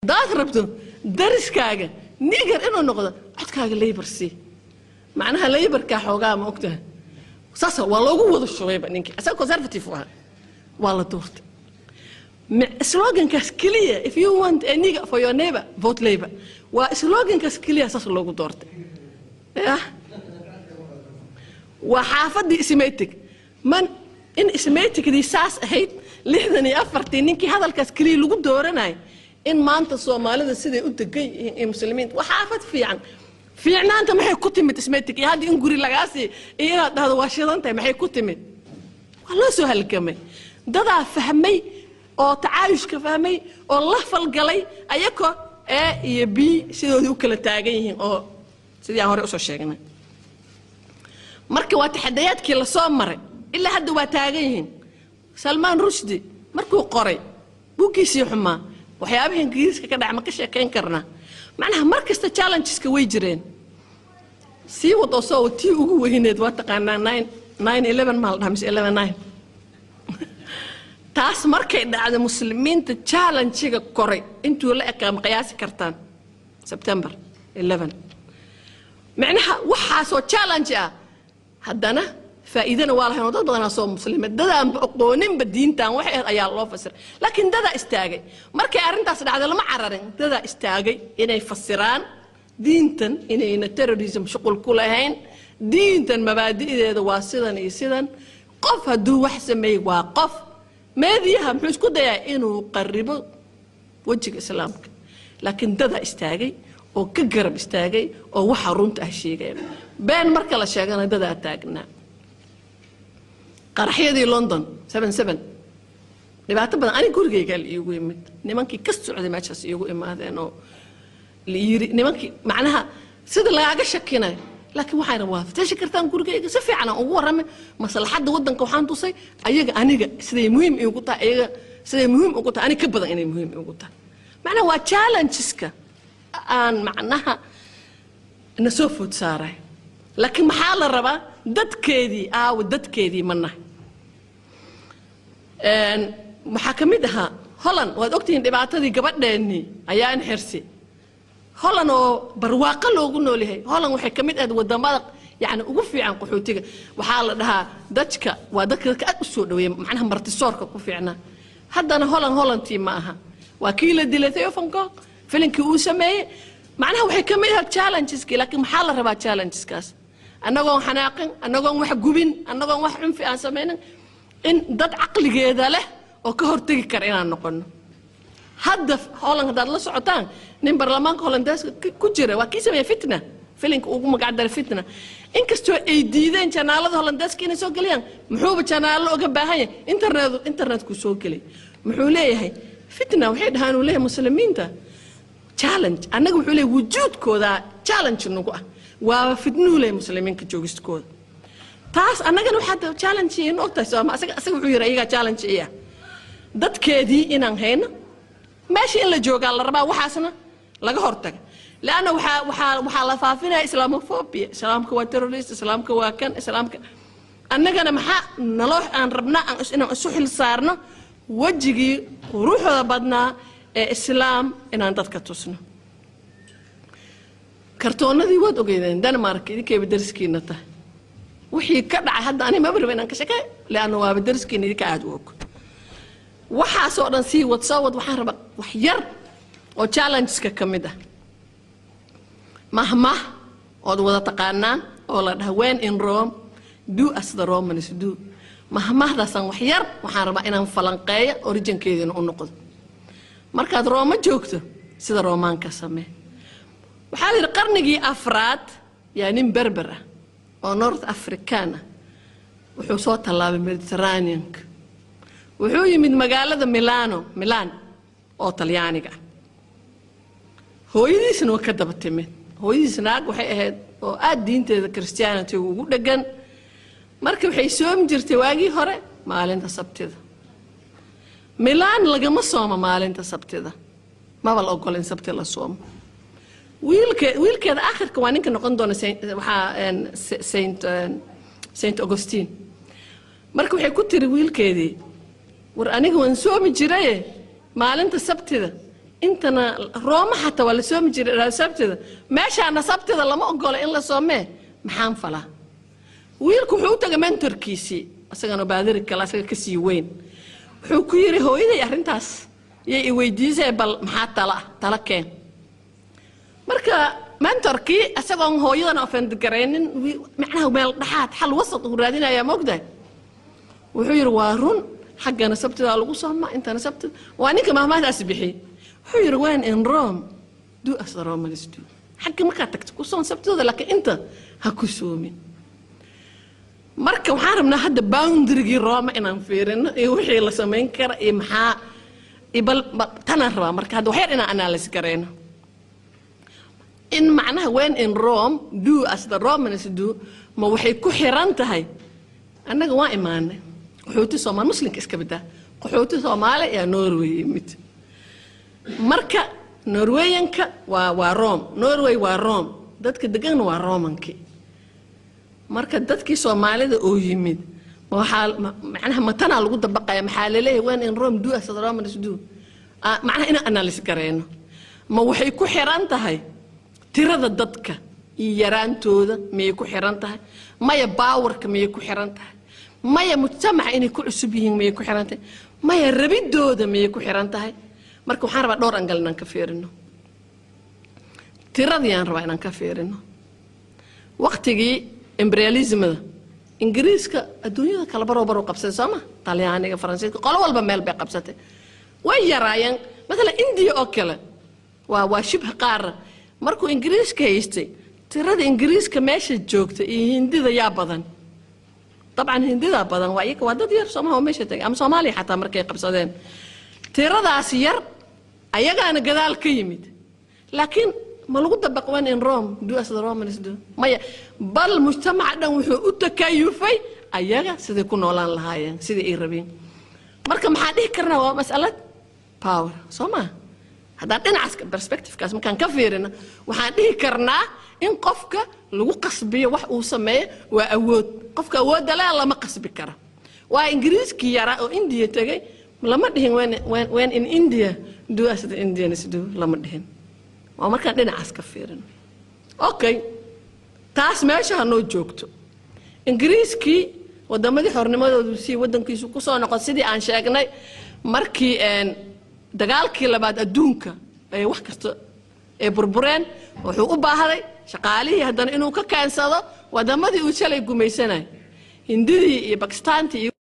daad rabto dariskaaga nigar inuu noqdo codkaaga labor sii macnaha laborkaa xoogaa ma ogtahay saasa waa loogu wada shubayba ninkii asaga conservative u ahaa waa la doortay Mi- slogankaas keliya if you want a nigger for your neighbor vote labor waa slogankaas keliya saas loogu doortay yah waa xaafadii ismaytig man in ismaytigdii saas ahayd lixdan iyo afartii ninkii hadalkaas keliya lagu dooranay in maanta soomaalida siday u degan yihiin iyo muslimiinta waa xaafad fiican fiicnaanta maxay ku timid ismaytig iyo hadda in guri lagaa sii iyo inaad dhahdo waa shidan tahay maxay ku timid waa loo soo halgamay dadaa fahmay oo tacaayushka fahmay oo la falgalay ayakoo a iyo b sidoodii u kala taagan yihiin oo sidii aan hore usoo sheegnay marka waa taxadayaadkii lasoo maray ilaa hadda waa taagan yihiin salmaan rushdi markuu qoray buuggiisii xumaa waxyaabihii ingiriiska ka dhaca ma ka sheekayn karnaa macnaha mar kasta challengeska way jireen sii wad oo soo wad tii ugu weyneed waa taqaanaa nine nine eleven maa la dhaha mise eleven nine taas markay dhacday muslimiinta challenge-ga koray intuu la ekaa ma qiyaasi kartaan september 11 macnaha waxaasoo challenge ah haddana faa'iidana waa lahayn oo dad badanaa soo muslima dadaanba oqooninba diintan waxay ahayd ayaa loo fasiray laakiin dadaa istaagay markay arrintaas dhacday lama cararin dadaa istaagay inay fasiraan diintan inayna terrorism shuqul ku lahayn diintan mabaadi'deeda waa sidan iyo sidan qof hadduu wax sameeyey waa qof meediyaha muxuu isku dayaa inuu qaribo wejiga islaamka laakiin dadaa istaagay oo ka garab istaagay oo waxa runta ah sheegaya been marka la sheegana dadaa taagnaa qaraxyadii london seven seven dhibaato badan aniga gurigaygaa la iigu yimid nimankii ka socday meeshaas iigu imaadeen oo la yiri nimankii macnaha sida lagaaga shakinayo laakiin waxayna waa fatashi kartaan gurigayga si fiican aan ugu warramay maslaxadda waddanka waxaan tusay ayaga aniga siday muhiim iigu tahay ayaga siday muhiim ugu tahay aniga ka badan inay muhiim iigu tahay macnaha waa challengeska aan macnaha na soo food saaray laakiin maxaa la rabaa dadkeedii aawa dadkeedii ma nahay waxaa ka mid ahaa holland waad ogtihiin dhibaatadii gabadheennii ayaa in xirsi holland oo barwaaqo loogu nool yahay holland waxay ka mid ahayd wadamada yani ugu fiican qaxootiga waxaa la dhahaa dajka waa dadka dadka aad u soo dhaweeya macnaha martisoorka ku fiicnaa haddana holland hollandtii ma aha waa kii la dilay theofanko filinkii uu sameeyey macnaha waxay ka mid ahayd challengeski laakiin maxaa la rabaa challengeskaas annagoon xanaaqin annagoon wax gubin annagoon wax cunfi aan samaynin in dad caqligeeda leh oo ka hortegi kara inaan noqono hadda holland haddaad la socotaan nin baarlamaanka hollandeeska ku jira waa kii sameeya fitna filinka ugu magacdara fitna inkastoo ay diideen janaalada hollandeeska inay soo geliyaan muxuuba janaalo oga baahan yahay internet internetku soo gelay muxuu leeyahay fitna waxay dhahaan uu leeyahay muslimiinta challenge annaga wuxuu leeyahay wujuudkooda challenge nagu ah waaba fitnuhu leeyahay muslimiinka joogistooda taas annagana waxaa challenge in ogtahay sooma asaga asaga wuxuu yidhi ayagaa challenge iya dadkeedii inaan hayno meesha in la joogaa la rabaa waxaasna laga hortaga leanna waxaa waxaa waxaa la faafinaya islamophobia islaamka waa terrorist islaamka waa kan islaamka annagana maxaa naloo aan rabnaa aan is- inaan isu xil saarno wejigii quruxda badnaa ee islaam inaan dadka tusno kartoonadii waad ogeydeen denmark idinkayba dariskiina tahay wixii ka dhacay hadda ani maba raba inaan ka shakay leanna waaba dariskiina idinka aada u og waxaasoo dhan sii wad soo wad waxaan rabaa wax yar oo challengeska ka mid ah mahmah ood wada taqaanaan oo la dhaha when in rome do as the romans do mahmahdaasaan wax yar waxaan rabaa inaan falanqeeyo originkeediina u noqdo markaad rooma joogto sida roomaanka samee waxaa la yidhi qarnigii afraad yaa nin berber ah oo north african ah wuxuu soo tallaabay mediterraneanka wuxuu yimid magaalada milano milan oo talyaaniga ah hooyadiisna waa ka daba timid hooyadiis naag waxay ahayd oo aada diinteeda christianity ugu dhegan marka waxay soomi jirtay waagii hore maalinta sabtida milaan lagama soomo maalinta sabtida maba la ogolin sabti la soomo wiilke wiilkeeda akhirka waa ninka noqon doona Saint- waxaa een, S- saint een, saint augustine marka waxay ku tiri wiilkeedii war aniga waan soomi jiraye maalinta sabtida intana rooma xataa waa la soomi jiray sabtida meeshaana sabtida lama ogola in la soomee maxaan falaa wiilku wuxuu u tagay mentorkiisii isagana baadiri kale asaga kasii weyn wuxuu ku yidhi hooyaday arrintaas yay i weydiisay bal maxaa tala ah tala keen marka mentorkii isagoon hooyadan ofendigaraynin macnaha meel dhaxaad xal wasad uu raadinayaa moogdahay wuxuu yidhi waa run xaggana sabtidaa lagu soomaa intana sabtida waa ninka mahmaadaasi bixiyey wuxuu yidhi when in rome do as the romans do xagga markaad tagto ku soon sabtidooda laakiin inta ha ku soomin marka waxaan rabnaa hadda boundarygii rooma inaan fiirino iyo wixii la samayn kara iyo maxaa iyo bal tanaan rabaa marka hadda waxyar inaan analyse garayno in macnaha when in rome do as the romans do ma waxay ku xiran tahay annaga waa imaanay qaxooti soomaali muslimka iska badaa qaxooti soomaali ayaa norway yimid marka norweyanka waa waa rome norway waa rome dadka deganna waa romankii marka dadkii soomaalida oo yimid waxaa macnaha matanaa lagu dabaqaya maxaa laleeyahay when in rome do as the romans do macnaha inaan analyse gareyno ma waxay ku xiran tahay tirada dadka iyo yaraantooda miyay ku xiran tahay maya baawarka miyay ku xiran tahay maya mujtamaca inay ku cusub yihiin miyay ku xiran tahay maya rabidooda miyay ku xiran tahay marka waxaan rabaa dhowr angal inaan ka fiirino tiradii aan rabaa inaan ka fiirino waqtigii imperialismada ingiriiska adduunyada kala baroo baruu qabsatay sooma talyaaniga faransiiska qolo walba meel bay qabsatay way yaraayeen maalan indiya oo kale waa waa shibha qaara markuu ingiriiska haystay tirada ingiriiska meesha joogta iyo hindida yaa badan dabcan hindidaa badan waa iyaga waa dad yar soomaha oo meesha tagay ama soomaaliya xataa markay qabsadeen tiradaas yar ayagaana gadaal ka yimid laakiin ma lagu dabaq wan in rome do as the romans do maya bal mujtamaca dhan wuxuu u takayufay ayaga siday ku noolaan lahaayeen sidai ay rabeen marka maxaa dhihi karnaa waa masalad power soo maa haddaan dhinacaas perspectivekaas markaan ka fiirino waxaan dhihi karnaa in qofka lagu qasbiyo wax uu sameeyo waa awood qofka awoodda leh lama qasbi kara waa ingiriiskii yaraa oo indiya tegay lama dhihin when in india do as the indians do lama dhihin waa markaan dhinacaas ka fiirino okay taas meesha hanoo joogto ingiriiskii wadamadii xornimadoodu sii wadankiisu kusoo noqon sidii aan sheegnay markii dagaalkii labaad adduunka ay wax kasta ay burbureen wuxuu u baahday shaqaalihii haddana inuu ka keensado wadamadii uu shalay gumaysanay hindidii iyo bakistaantii iyo